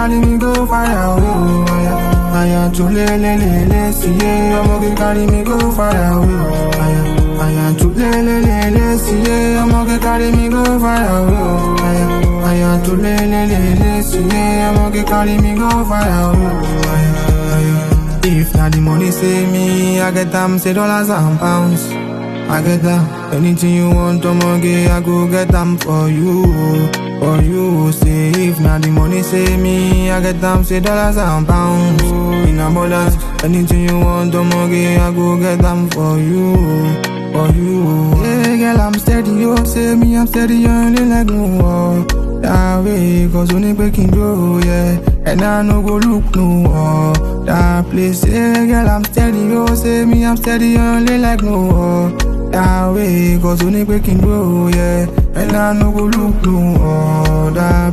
carry me go fire, oh, aya. Aya to le le le le, see yeah, ọmọge carry me go fire, oh, aya. Aya to le le le le, see yeah, ọmọge carry me go fire, oh, aya. Aya to le le le le, see yeah, ọmọge carry me go fire, oh, aya, aya. If na the money say me, I get them say dollars and pounds. I get them. Anything you want, omoge, I go get them for you, for you. Say if na the money say me, I get them say dollars and pounds. In abundance, anything you want, omoge, I go get them for you, for you. Yeah, girl, I'm steady, you say me, I'm steady, you only like no war. That way, cause only breaking do, yeah. And I no go look no more. That place, yeah, girl, I'm steady, you say me, I'm steady, you only like no war. That way, cause only breaking do, yeah. And I no go look no more. That